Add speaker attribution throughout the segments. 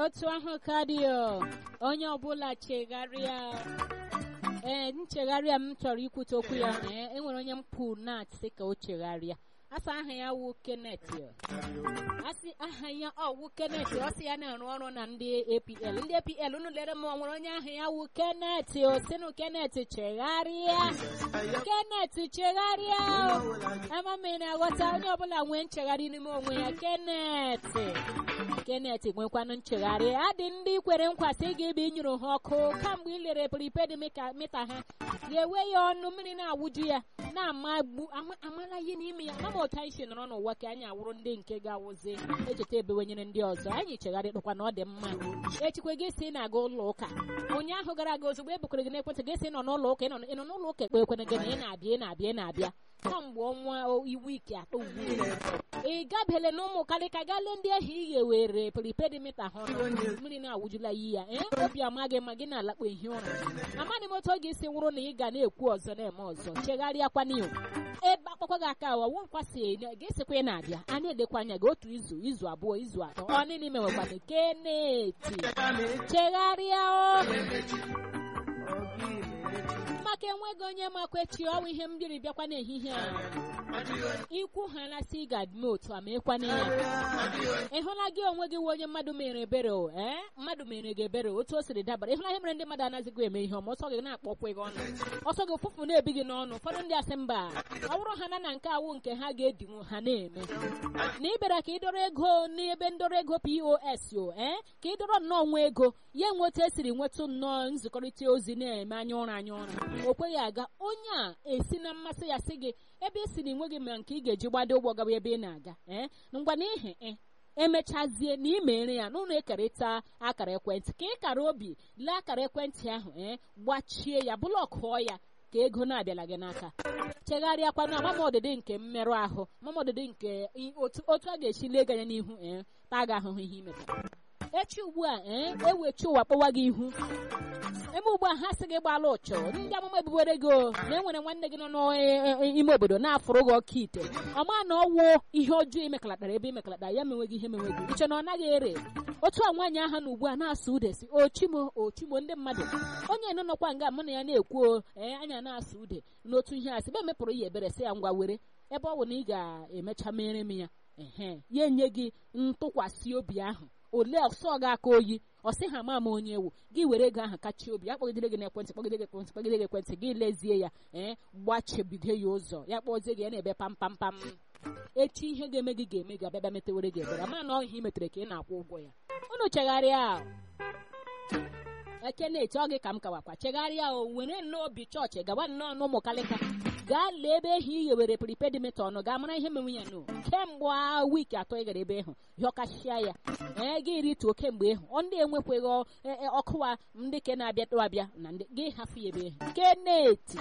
Speaker 1: otu ahụ ka dị o onye ọbụla chegharịa ee nchegharịa m chọrọ ikwute okwu ya ee enwere onye m pụ na sị ka o chegharịa asa aha ya wụ Kenneth asị aha ya ọwụ Kenneth ọ sị ya na-arụ ọrụ na ndị APL ndị APL unu lere m nwere onye aha ya wụ Kenneth o sinu Kenneth chegharịa Kenneth chegharịa ama m na-aghọta onye ọbụla nwee nchegharị n'ime onwe ya Kenneth Kenneth nwekwanụ nchegharị adị ndị kwere nkwa sị gị ebe ịnyụrụ ha ọkụ kamgbe ị lere prepaid mita ha ga-ewe ya ọnụ mmiri na-awụju ya na-amagbu amala ihe n'ime ya ama otu anyị si nọrọ n'ụwa ka anyị awụrụ ndị nke ga-awụzi echeta ebewenyere ndị ọzọ anyị chegharịkwa na ọ dị mma echikwe gị si na-aga ụlọ ụka ụnyaahụ gara aga ozugbo e bukwere gị n'ekwentị gị si nọ n'ụlọ ụka ị nọ n'ụlọ ụka ekpe ekwene gị na ị na-abịa ị na-abịa ị na-abịa kamgbe ọnwa iwu ike atọ ugbu ị gabele na ụmụ kalịka gaa lee ndị ahụ ị ga-ewere prepaid mita ha ọnụ mmiri na-awụjula yi ya ee obi amaghị ma gị na-alakpo ehi ụra amaghị m otu ọ ga-esi wụrụ na ị ga na-ekwu ọzọ na-eme ọzọ chegharịakwana iwu ebe akpakwa gị aka awa nkwasị ga-esikwa ị na-abịa a na-edekwa anya gị otu izu izu abụọ izu atọ ọ niile mewekwana keneti chegharịa maka enweghị onye makwechi ọnwa ihe m jiri bịakwa n'ehihie a ikwu ha nasị ị ga-adịme otu a ma ekwana ya ị hụla gị onwe gị onye mmadụ mere ebere o ee mmadụ mere gị ebere otu o siri dabara ịhụla ihe mere ndị mmadụ anaghịzịkwa eme ihe ọma ọsọ gị na-akpọkwa gị ọnụ ọsọ gị ụfụfụ na-ebi gị n'ọnụ ụfọdụ ndị asị mba ọ bụrụ ha na na nke awụ nke ha ga-edinwu ha na-eme na ị bịara ka ị dọrọ ego n'ebe ndọrọ ego pos o ee ka ị dọrọ nnọọ nwa ego ya nweta esiri nwetụ nnọọ nzikọrịta ozi na-eme anya ụra anya ụra o kweghị aga onye a esi na mmasị ya sị gị ebe ị si na enweghị ma nke ị ga-eji gbado ụgbọ gaba ebe ị na-aga ee ngwa n'ihi emechazie na ị mere ya n'ụlọ ekerịta akara ekwentị ka ị kara obi lee akara ekwentị ahụ ee gbachie ya bụlọkụọ ya ka ego na-abịala gị n'aka chegharịakwana mamọdịdị nke mmerụ ahụ mamọdịdị nke otu a ga-esi lee gị anya n'ihu ee taa gị ahụhụ ihe imetara echi ugbu a ee ewechi ụwa kpọwa gị ihu ebe ugbu a ha sị gị gbala ụchọ ndị amụma ebubere gị na enwere nwanne gị nọ n'ime obodo na-afụrụ gị ọka ite ọma na ọwụ ihe ọjọọ imekọlatara ebe imekọlatara ya menweghị ihe menweghị iche na ọ naghị ere otu a nwaanyị ahụ na ugbu a na-asụ ude si ochimo ochimo ndị mmadụ onye nọ nọkwa nga mụ na ya na-ekwu ee anya na-asụ ude n'otu ihe a sị be emepụrụ ya ebere sị ya ngwa were ebe ọ bụ na ị ga-emecha mere m ya ehe ya enye gị ntụkwasị obi ahụ ole ọsọ gị aka oyi ọ sị ha ma ama onye ewu gị were ego ahụ kachie obi ya kpọgidere gị n'ekwentị kpọgide gị ekwentị kpọgide gị ekwentị gị lezie ya ee gbachebido ya ụzọ ya kpọzie gị ya na-ebe pam pam pam echi ihe ga-eme gị ga-eme gị abịa metewere gị ebere ma na ọhịa imetere ka ị na-akwụ ụgwọ ya unu chegharịa ekeneti ọ gị ka m kawakwa chegharịa o were nnọọ obi chọọchị gawa nnọọ n'ụmụ kalịka gaa lee ebe ehi i ghewere prepaid mita ọnụ gaa mara ihe menwe ya nụ kemgbe wiiki atọ ị gara ebe ịhụ hịọkachịa ya ee gị rituo kemgbe ịhụ ọ ndị enwekweghị ọkụwa ndị ke na-abịa tụ abịa na ndị gị hafụ ya ebe ịhụ keneti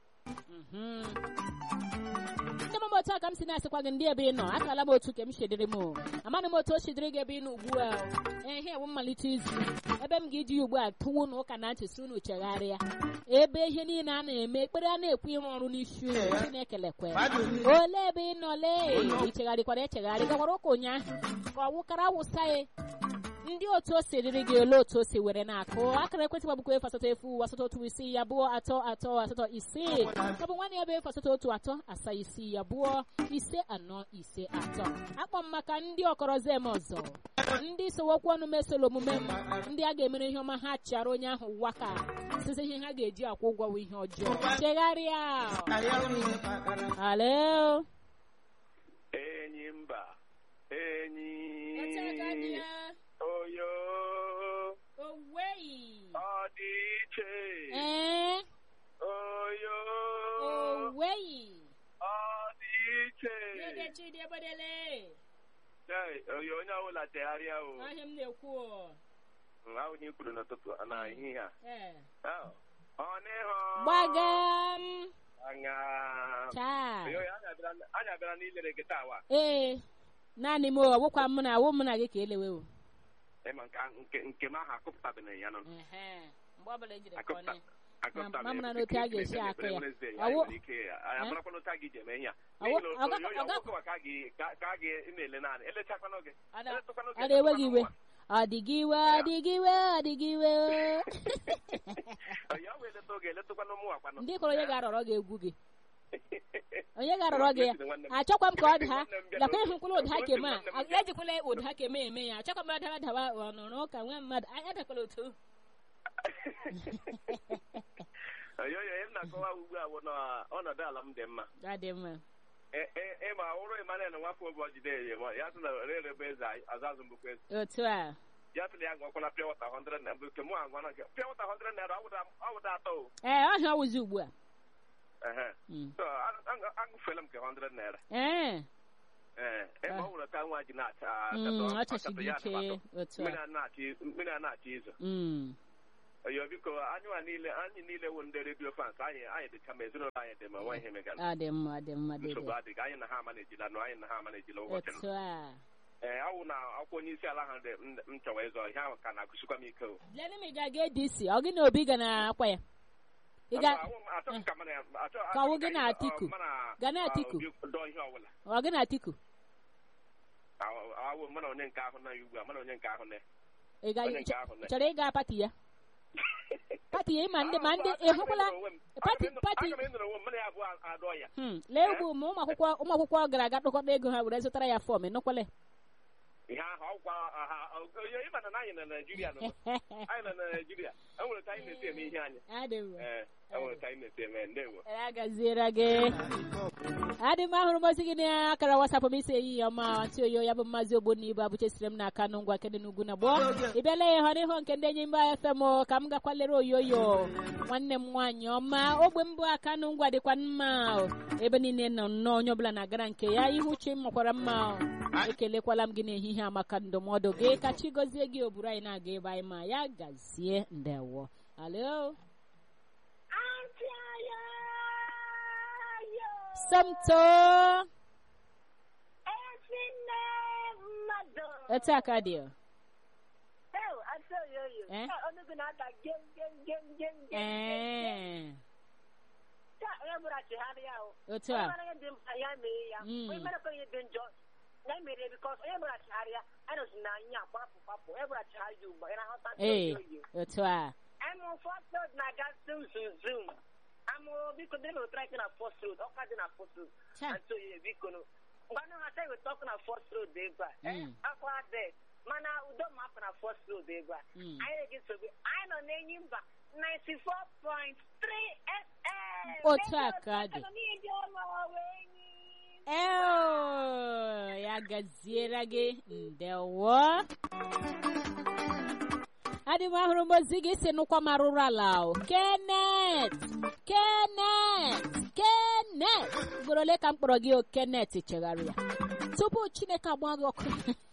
Speaker 1: ndị mama otu a ka m si na-asịkwa gị ndị ebe ị nọ akala m otu ka m shidiri m amaghị m otu o shidiri gị ebe ị nọ ugbu a ehe ewu mmalite izu ebe m ga-eji ugbu a tụwu na ụka na ntị si unu chegharịa ebe ihe niile a na-eme ekpere a na-ekwu ịrụ ọrụ n'isi unu chineke lekwe ole ebe ị nọ lee ichegharịkwara echegharị gakwara ụka ụnyaahụ ka ọ wụkara wụsa ya ndị otu o si riri gị ole otu o si were na-akụ akara ekwentị gbabụkwa efu asatọ efu asatọ otu isii ya abụọ atọ atọ asatọ isii ọ bụ nwanne ya bụ efu asatọ otu atọ asaa isii ya abụọ ise anọ ise atọ akpọ m maka ndị ọkọrọzi eme ọzọ ndị sowokwu ọnụ mesoro omume m ndị a ga-emere ihe ọma ha chịara onye ahụ waka site ihe ha ga-eji akwụ ụgwọ bụ ihe ọjọọ chegharịa alo
Speaker 2: enyi mba enyi oyo
Speaker 1: Owei.
Speaker 2: ọ dị iche
Speaker 1: Ee,
Speaker 2: oyo
Speaker 1: owei.
Speaker 2: ọ dị iche
Speaker 1: Dede Chidi Ebodele.
Speaker 2: Hey, oyo onye ọbụla chegharịa o
Speaker 1: Ahịa m na-ekwu o.
Speaker 2: Mm, ahụ na ikwuru n'ụtụtụ na ehihie a
Speaker 1: Ee.
Speaker 2: Oh, ọ n'ihu
Speaker 1: Gbagam.
Speaker 2: anya
Speaker 1: Chaa.
Speaker 2: oyo anyị abịara- anyị abịara n'ilere gị taa wa
Speaker 1: Ee. Naanị m o, ọwụkwa mụ na awụ mụ na gị ka elewe o.
Speaker 2: ịma nke ahụ- nke nke m ahụ akụpụtabeghị ya nọ
Speaker 1: Ehe. Mgbe ọbụla ejiri
Speaker 2: akụpụta
Speaker 1: kọnị.
Speaker 2: akụpụta
Speaker 1: Ma- ma mara n'otu a ga-esi akụ ya. Ọwụ-
Speaker 2: Ọwụ amarakwa n'otu a ga iji eme ihe a
Speaker 1: Ọwụ-
Speaker 2: N'ihi na
Speaker 1: ọga-
Speaker 2: oyo- oyo
Speaker 1: ọga-
Speaker 2: ọgwụkwa ka a ga- ka- ka a ga na-ele naanị elechakwana oge
Speaker 1: Ada-
Speaker 2: eletụkwana oge
Speaker 1: ada ewe gị iwe.
Speaker 2: nwa.
Speaker 1: ọ dị gị iwe ọ dị gị iwe ọ dị gị iwe
Speaker 2: ya wee leta oge eletakwana ụmụ akwanụ
Speaker 1: ndị kọrọ onye ga-arọrọ gị egwu gị onye ga-arọrọ gị ya achọkwa m ka ọ dị ha lekwa ịhụkwala ụda keme a ejikwala ụda keme eme ya achọkwa m adara dawa ọnụrụ ụka nwa mmadụ anya dakwala otu
Speaker 2: oyoyo ihe m na-akọwa ugbu a bụ na ọnọdụ ala m dị mma
Speaker 1: adị mma
Speaker 2: E- e- ịma ụrụ Emmanuel nwafọ obi ọjide ya ma ya sị na rere bụ eze azazụ mbụkwa eze
Speaker 1: otu a
Speaker 2: ya sị na ya gwakwala pịa wata 100 naira bụ nke mụ agwa na nke pịa wata 100 naira ọwụda atọ o
Speaker 1: ee ọhịa ọwụzi ugbu a
Speaker 2: Ehe.
Speaker 1: Mm.
Speaker 2: So, a- a- agụfela m nke 100 naira
Speaker 1: ee
Speaker 2: ee ịma ọ nwere ka nwa ji na-acha
Speaker 1: Mm,
Speaker 2: akatọ-
Speaker 1: ọ chachiri
Speaker 2: akatọ ya
Speaker 1: ike
Speaker 2: atụmatụ.
Speaker 1: otu
Speaker 2: mmiri
Speaker 1: a
Speaker 2: a na-achị mmiri a na-achị izo
Speaker 1: Mm.
Speaker 2: oyo biko anyịwa niile anyị niile wụ ndị redio fans anyị anyị dịcha ma ezinụlọ anyị dị ma nwa ihe megara
Speaker 1: ọ dị mma ọ dị mma
Speaker 2: nsogbu
Speaker 1: dede
Speaker 2: adịghị anyị na ha ama na-ejila nụ anyị na ha ama na-ejila ụbọchị nụ
Speaker 1: otu a
Speaker 2: ee awụ na akwụkwọ onye isi ala ha dị m m chọwa ịzọ ihe ahụ ka na-akụsikwa m ike o
Speaker 1: lene m ị ga-aga ADC ọ gị na obi ga na akwa ya ị ga
Speaker 2: Awụ m- achọghị ka mana ya- achọ-
Speaker 1: Ka ọ wụ
Speaker 2: achọghị
Speaker 1: gị na
Speaker 2: anyị-
Speaker 1: Atiku?
Speaker 2: ọ, mana-
Speaker 1: Ga na
Speaker 2: ọ,
Speaker 1: Atiku?
Speaker 2: Obi dọọ ihe ọbụla
Speaker 1: ọ gị na Atiku
Speaker 2: Awụ- awụ mana onye nke ahụ na ya ugbu a mana onye nke ahụ na
Speaker 1: ị ga
Speaker 2: onye nke ahụ na
Speaker 1: chọrọ ịga pati ya pati ya ịma ndị ma ndị ị hụkwala pati pati
Speaker 2: aga m ịnọrọ onwe m mana ya abụọ adọ ya
Speaker 1: Hmm, lee ugbu ma ụmụ akwụkwọ ụmụ akwụkwọ gara aga tụkọta ego ha were zụtara ya fọm ịnụkwale
Speaker 2: ihe ahụ ọgwa ha onye ịma na anyị na naijiria nọ anyị nọ na naijiria enwere ka anyị na-esi eme ihe anyị
Speaker 1: adị mma
Speaker 2: ee enwere ka anyị na-esi eme ndewo
Speaker 1: ya gaziere gị adị m ahụrụ m ozi gị na akara wasapụ m isi ehihie ọma ntị oyo ya bụ mmazi ogbonna ibu abụchesiri m n'aka nụ ngwa kedị n'ugwu na gboo ị bịala ya ịhọ n'ihu nke ndị enyi mba fm o, ka m gakwa lere oyoyo nwanne m nwaanyị ọma ogbe mbụ aka nụ ngwa dịkwa mma o. ebe niile nọ nnọọ onye ọbụla na-agara nke ya ihu chi m makwara mma o. ekelekwala m gị n'ehihie a maka ndụmọdụ gị ka chi gọzie gị oburu anyị na-aga ebe anyị ma ya gazie ndewo alo Somto. Etu a ka dị o. Eh? Ee. Otu a. Mm. Ee, otu a.
Speaker 3: I'm first road na ga zoom zoom zoom. I'm biko dị na track na first road, ọka dị na first road.
Speaker 1: Cha.
Speaker 3: And so yeah, biko no. Ngwanụ ha say we talk na first road ebe a. Eh,
Speaker 1: Mm.
Speaker 3: akwa dị. Mana udo ma hapụ na first road ebe a.
Speaker 1: Mm.
Speaker 3: Anyị na-ege nsogbu. Anyị nọ n'enyi mba 94.3 FM.
Speaker 1: Otu a ka dị.
Speaker 3: Ego ndị ọma ọwa enyi.
Speaker 1: Eo, ya gaziere gị ndewo. Adị m ahụrụ m ozi gị si nụkwa m arụrụ ala o. Kenneth, Kenneth, Kenneth. Ugboro ole ka m kpọrọ gị o Kenneth chegharị ya. Tupu Chineke agba gị ọkụ.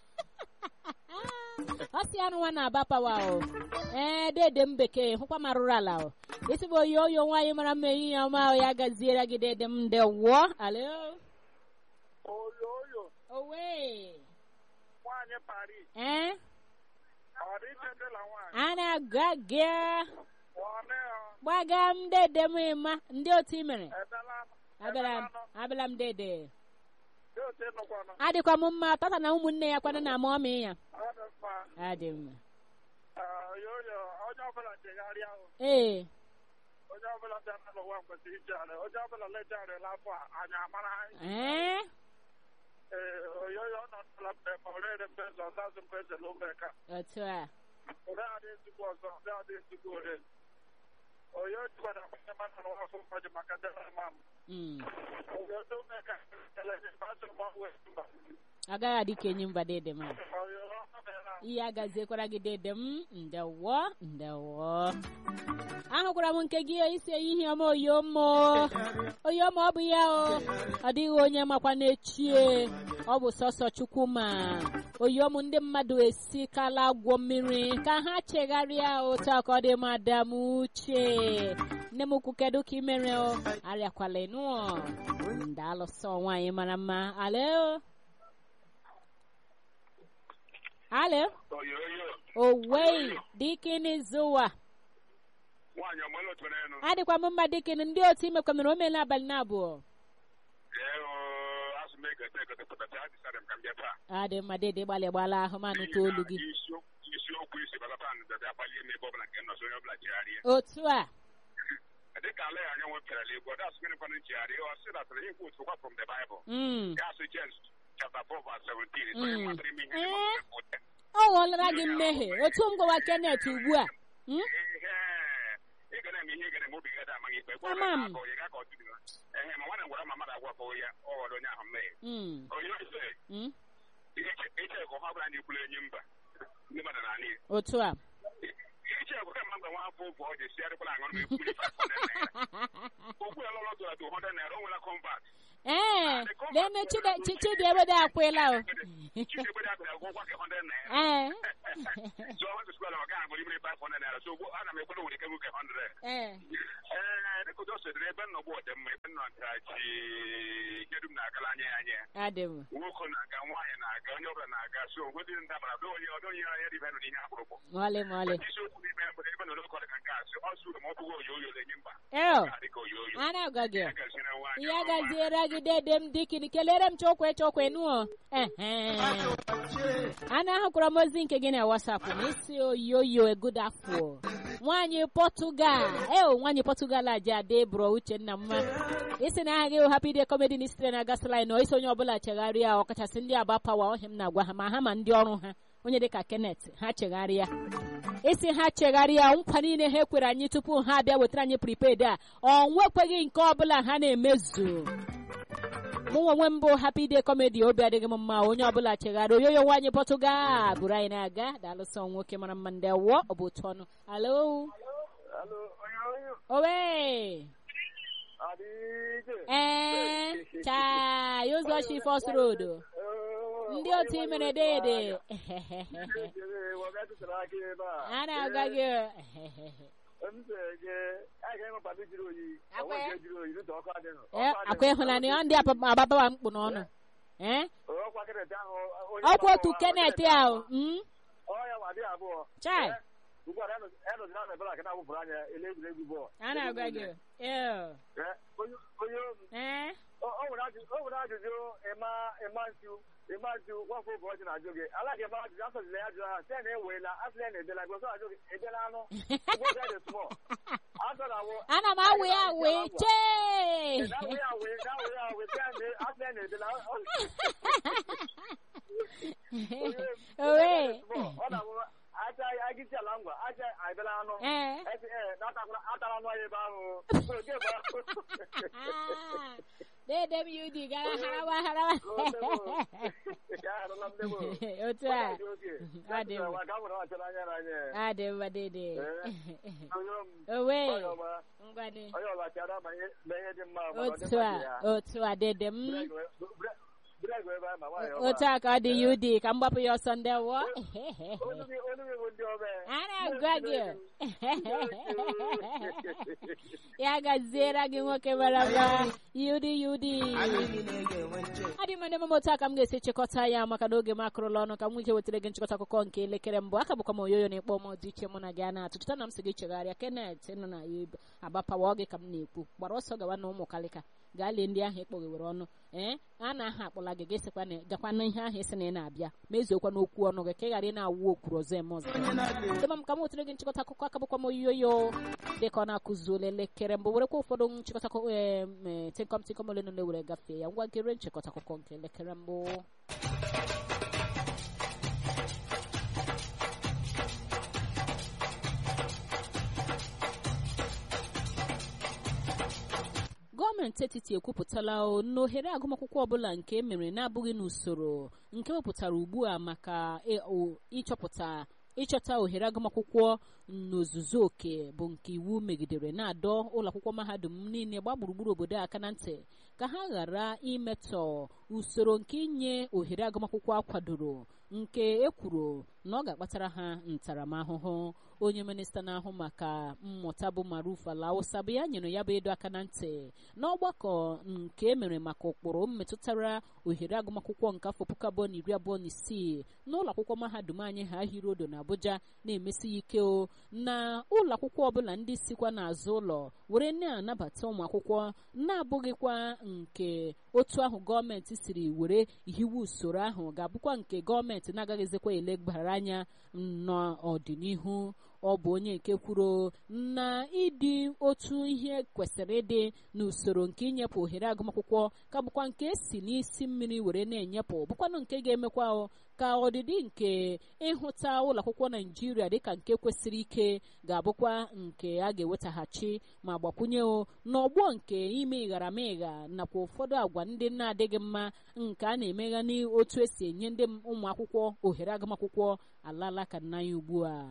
Speaker 1: ọ sị anụwa na-aba pawa o ee dede m bekee hụkwa m arụrụ ala o isi bụ oyi oyo nwaanyị mara mma ehihie ọma o ya gaziere gị dede m ndewo alo
Speaker 4: Oyoyo,
Speaker 1: owe
Speaker 4: nwaanyị Paris,
Speaker 1: ee
Speaker 4: ọ dị iche dị la nwaanyị.
Speaker 1: a na-aga gị
Speaker 4: Nwanne ya,
Speaker 1: gbaga m dede m ịma ndị otu i mere
Speaker 4: edela
Speaker 1: abịala m abịala m dede
Speaker 4: dị otu ịnụkwanụ.
Speaker 1: adịkwa m mma tata na ụmụnne ya kwana na ama ọmị ya
Speaker 4: Ọ dị mma.
Speaker 1: adị mma
Speaker 4: Ee, Oyoyo, onye ọbụla chegharịa ahụ.
Speaker 1: ee
Speaker 4: Onye ọbụla bịa n'ụwa kwesịrị ichegharị. Onye ọbụla lechagharịla afọ a, anyị amara anyị.
Speaker 1: ee
Speaker 4: Ee, Oyoyo, ọ nọtala mgbe ma ọ rere mbe ọzọ, ọzazụ mbe eze na ụmụaka.
Speaker 1: otu a
Speaker 4: Ore adị ezigbo ọzọ, ore adị ezigbo ore. Oyo jikwara akwanye mmadụ n'ụwa afọ mmadụ maka ndị ọrụ ma m.
Speaker 1: mm.
Speaker 4: Oyo ndị ụmụaka, ele, mmadụ ma ọ wee mba.
Speaker 1: agaghị adị ka enyi mba dede m
Speaker 4: Oyo, ọ meela.
Speaker 1: ihe agaziekwara gị dede m ndewo ndewo ahụkwara m nke gị isi ehihie ọma oyomo oyomo ọ bụ ya o ọ dịghị onye makwa n'echie ọ bụ sọsọ chukwu ma oyom ndị mmadụ esikala agwọ mmiri ka ha chegharịa otu a ka ọ dị madam uche nne m ukwu kedu ka ị mere o arịakwala ịnụọ ndalụsọ nwaanyị mara mma alo alo
Speaker 2: oyoyo
Speaker 1: owei dikini zuwa
Speaker 2: nwaanyị ọmụlụ tụrụ enu
Speaker 1: adịkwa m mma dikini ndị otu imekwa mere o meela abalị na abụọ
Speaker 2: ee asụ m egete egete pụtata ya dịsara m ka m bịa taa
Speaker 1: adị mma dede gbalị gbala ahụ manụ olu gị
Speaker 2: isiokwu
Speaker 4: bịa kpalie m ebe ọbụla nke m nọzi onye ọbụla chegharịa
Speaker 1: otu a
Speaker 4: dịka ala ya anya nwepịara igbo das gịnịkwana nchegharị ọ sị datara ihe kwutu kwa from the bible
Speaker 1: Mm.
Speaker 4: ya sị James chapter 4 verse 17 so
Speaker 1: Mm.
Speaker 4: ị matara ime ihe
Speaker 1: Eh?
Speaker 4: ịma mpụta.
Speaker 1: ọ ghọọlara gị mmehie otu m gwawa Kenneth ugbu a Mm?
Speaker 4: ihe ị ga na-eme ihe ị ga na-eme obi gada amaghị ikpe gwa
Speaker 1: Ama m.
Speaker 4: onye akọ ya ga ka ọ tụrụ ehe ma nwanne m gwara ma mmadụ agwakọ ya ọ ghọrọ onye ahụ mmehie
Speaker 1: Mm.
Speaker 4: onye ọzọ
Speaker 1: Mm.
Speaker 4: iche ka ọha ọbụla na-ekwuru enyi mba ndị mmadụ na ala
Speaker 1: otu a
Speaker 4: iche ka kemgbe mgbe nwa afọ ụfọ ọ ji sigharịkwala aṅụrụ m ekwuri 500 naira okwu ya lọlọ dọla 200 naira o nwela kọmbat
Speaker 1: ee lene Chide- Chi- chidiebede akwụla o
Speaker 4: chiegbe ya bịara gwụgwa gị 100 naira
Speaker 1: ee
Speaker 4: so ọ nwere skwela maka aṅụrụ imere 500 naira so ugbu ana m ekwere nwere ike nwoke 100
Speaker 1: ee
Speaker 4: ee dịka ụjọ sedere ebe nnọgbu ọdịmma ebe nnọ ntachi ihe dum na-agala anya ya anya
Speaker 1: adị m
Speaker 4: nwoke na-aga nwaanyị na-aga onye ọbụla na-aga so ogwe dị ndabara bụ onye ọdọ onye ya dịbe nụ n'ihe akpụrụkpụ
Speaker 1: mọlị mọlị
Speaker 4: isiokwu n'ime ebe ebe nọ n'ụkọ dịka nke a sị ọ sụrụ ma ọ bụghị oyoyo na-enye mba
Speaker 1: eo
Speaker 4: dịka oyoyo
Speaker 1: a na-agwa gị
Speaker 4: ya gaziri nwaanyị
Speaker 1: ya
Speaker 4: ọma.
Speaker 1: gaziere gị dede m dikin kelere m chokwe chokwe nuo ehe a na-ahụkwara m ozi nke gị na wasapụ na isi oyoyo egud afọ nwaanyị pọtụgal eo nwaanyị pọtụgal a ji ada eburo uchenna mma isi na aha gị happy day comedy na sitere na gasolin o isi onye ọbụla chegharịa ọkachasị ndị aba pawa ọhịa m na-agwa ha ma ha ma ndị ọrụ ha onye dịka Kenneth ha chegharịa isi ha chegharịa nkwa niile ha ekwere anyị tupu ha abịa wetara anyị prepaid a ọ nwekweghị nke ọbụla ha na-emezu mụ onwe m bụ happy day comedy obi adịghị m mma onye ọbụla chegharịa oyoyo nwaanyị pọtụgal bụrụ anyị na-aga daalụsọ nwoke mara mma ndị awọ ọ bụ otu ọnụ alo
Speaker 4: Hello, oyoyo.
Speaker 1: owe
Speaker 4: Adịghị.
Speaker 1: ee chaa ụzọ chi fọs road ndị otu i mere dede a na-agwa gị Ee, akwa ịhụnanya ọ ndị apa- agbabawa mkpụ n'ọnụ ee ọkwa otu Kenneth ahụ mm? chai a na-agwa gị ee ee
Speaker 4: o nwere ajụjụ ịma ịma ntu ịma ntu nwafọ ụbọchị na-ajụ gị ala gị ma ajụjụ asọzila ya ajụjụ ha sị na ewela asịla na edela gị ọzọ ajụ gị edela anụ ụbọchị dị small asọ na awụ
Speaker 1: ana m awụ ya awụ chee
Speaker 4: na-awụ ya awụ na-awụ ya awụ sị na asịla na edela
Speaker 1: owe
Speaker 4: ọ na-awụ aja agịsi ala ngwa aja abịala anụ
Speaker 1: ee
Speaker 4: esi ee na-atakwala atara anụ anyị ebe ahụ oge bụ ahụ
Speaker 1: Ah, dede m yudi gara harawa harawa
Speaker 4: ya arụla m debo
Speaker 1: otu a Adị mma. adị mma dede owe ngwanị
Speaker 4: onye ọla chara ma ihe ma ihe dị mma ma ọ dị
Speaker 1: otu
Speaker 4: mma
Speaker 1: a
Speaker 4: dị ya.
Speaker 1: otu a dede m
Speaker 4: Breg wee baa ma nwaanyị ọma.
Speaker 1: otu a ka ọ dị yudi ka m gbapụ ya ọsọ ndị wọ
Speaker 4: Olu gị olu gị bụ ndị ọma.
Speaker 1: a na-agwa gị ya gaziere gị nwoke mara mma yudi yudi adị m ndị m otu a ka m ga-esi chịkọta ya maka na oge m akụrụla ọnụ ka m nwee ike wetara gị nchịkọta akụkọ nke elekere mbụ aka bụkwa m oyoyo na ịkpọ m dị iche mụ na gị a na-atụ cheta na m si gị chegharịa Kenneth nọ na ya agbapawa gị ka m na-ekwu gbara ọsọ gawa na ụmụ kalịka gaa lee ndị ahụ ịkpọghewere ọnụ ee a na aha akpọla gị ga-esikwa na gakwa na ihe ahụ esi na ị na-abịa mezuokwa n'okwu ọnụ gị ka ị ghara ị na-awụ okwuru ọzọ eme ọzọ dịma m ka m wetara gị nchịkọta akụkọ aka bụkwa m oyoyo dịka ọ na-akụzuola elekere mbụ werekwa ụfọdụ nchịkọta akụkọ ee tịnkọm tịnkọm ole na ole were gafee ya ngwa nkere nchịkọta akụkọ nke elekere mbụ gọọmenti etiti ekwupụtala o na ohere agụmakwụkwọ ọbụla nke emere na-abụghị n'usoro nke wepụtara ugbu a maka e- o- ịchọpụta ịchọta ohere agụmakwụkwọ n'ozuzu oke bụ nke iwu megidere na-adọ ụlọakwụkwọ mahadum niile gba gburugburu obodo aka na ntị ka ha ghara imetọ usoro nke inye ohere agụmakwụkwọ akwadoro nke ekwuru na ọ ga-akpatara ha ntaramahụhụ onye minista na-ahụ maka mmụta bụ maruf ala awụsa bụ ya nyere ya bụ ịdọ aka na ntị n'ọgbakọ nke emere maka ụkpụrụ mmetụtara ohere agụmakwụkwọ nke afọ puku abụọ na iri abụọ na isii n'ụlọ akwụkwọ mahadum anyị ha hirodo na abuja na-emesi ike o na ụlọ akwụkwọ ọbụla ndị sikwa n'azụ ụlọ were na-anabata ụmụ akwụkwọ na-abụghịkwa nke otu ahụ gọọmenti siri were hiwe usoro ahụ ga-abụkwa nke gọọmenti na-agaghịzikwa elegbara anya n'ọdịnihu ọ bụ onye nke kwuru na ịdị otu ihe kwesịrị ịdị n'usoro nke inyepụ ohere agụmakwụkwọ ka bụkwa nke esi n'isi mmiri were na-enyepụ bụkwanụ nke ga-emekwa ka ọdịdị nke ịhụta ụlọ akwụkwọ naijiria dịka nke kwesịrị ike ga-abụkwa nke a ga-ewetaghachi ma gbakwunye n'ọgbọ nke ime ịgharamịgha nakwa ụfọdụ agwa ndị na-adịghị mma nke a na-emegha n'otu esi enye ndị ụmụ akwụkwọ ohere agụmakwụkwọ alala ka nna ya ugbu a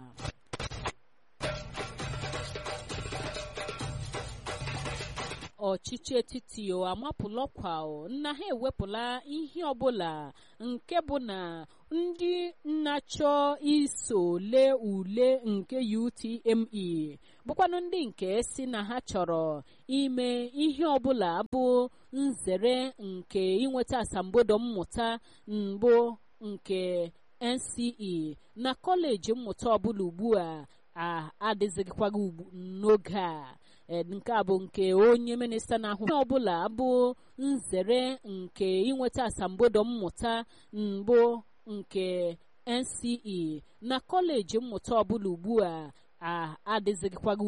Speaker 1: ọchịchị etiti o amapụla ọkwa na ha ewepụla ihe ọbụla nke bụ na ndị na-achọ iso lee ule nke UTME bụkwanụ ndị nke si na ha chọrọ ime ihe ọbụla bụ nzere nke inweta asambodo mmụta mbụ nke NCE na kọleji mmụta ọbụla ugbu a adịzịkwaghị ugbu n'oge a nke a bụ nke onye minista na-ahụ ihe ọbụla bụ nzere nke inweta asambodo mmụta mbụ nke NCE na kọleji mmụta ọbụla ugbu a adịzịkwaghị